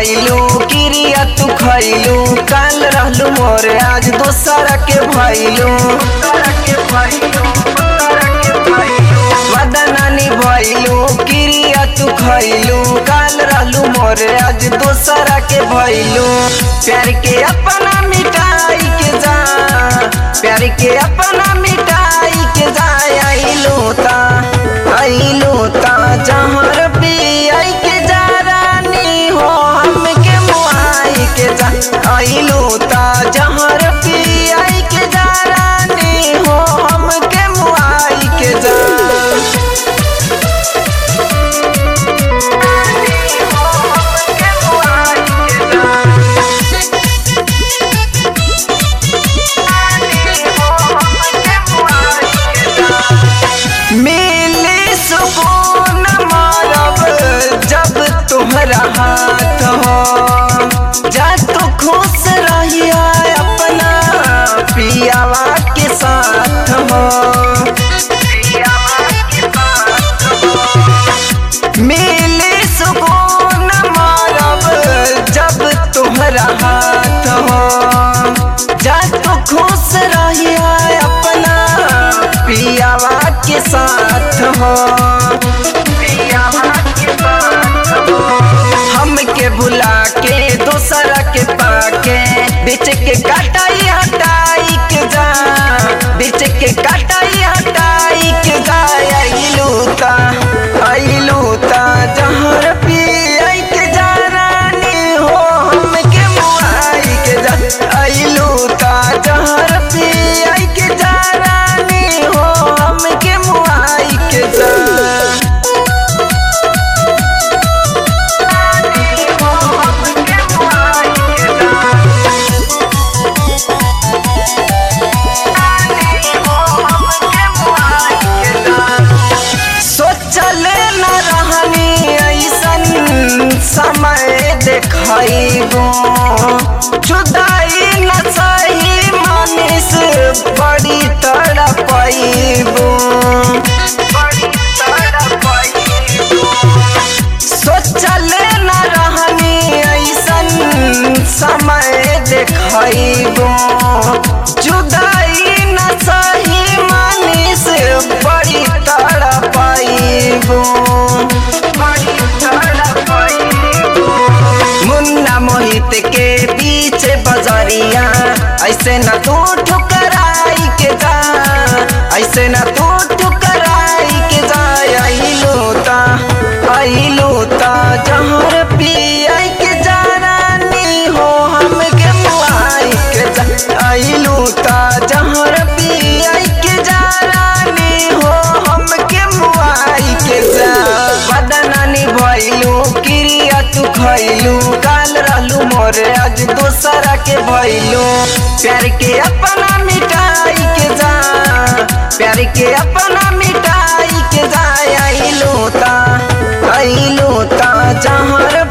भइलू किरिया तू खइलू काल रहलू मोरे आज दोसरा के भइलू वादा नानी भइलू किरिया तू खइलू काल रहलू मोरे आज दोसरा के भइलू प्यार के अपना मिटाई के जा प्यार के अपना मिटाई के जा आइलू ता आइलू ता जहर पियाई के जा रानी हो हमके मुआई के जा आइलू ता जहर पियाई के जा रानी हो हमके मुआई के जा मिले सुकून मारब जब तुम्हारा हाथ हो जा तू खुश रहिया अपना पियावा के साथ हो मिले सुकून मारब जब तुम्हारा हाथ हो जा तू खुश रहिया अपना पियावा के साथ हो हमके भुला के दूसरा के पाके बीच के काटाई हटाई के जा बीच के काटाई हटाई के जा आइलू ता आइलू ता जहर पियाई के जा रानी हो हमके मुआई के जा आइलू ता जहर पियाई के जा रानी हो हमके मुआई के जा सोचले न रहनी ऐसन समय देखैबो जुदाई न सही मनीष बड़ी तड़पैबो सोचले न रहनी ऐसन समय देखैबो जुदाई न सही मनीष बड़ी तड़पैबो मुन्ना मोहित के पीछे बजरिया ऐसे न तू ठुकराई के जा ऐसे न तू ठुकराई के जा आइलू ता आइलू ता जहर पियाई के जा रानी हो हमके मुआई के जा आइलू ता जहर पियाई के जा रानी हो हमके मुआई के जा बदनानी भइलू किरिया तू खइलू काल रहलू मोरे आज दोसरा के भइलू प्यार के अपना मिटाई के जा प्यार के अपना मिटाई के जा आइलू ता आइलू ता जहर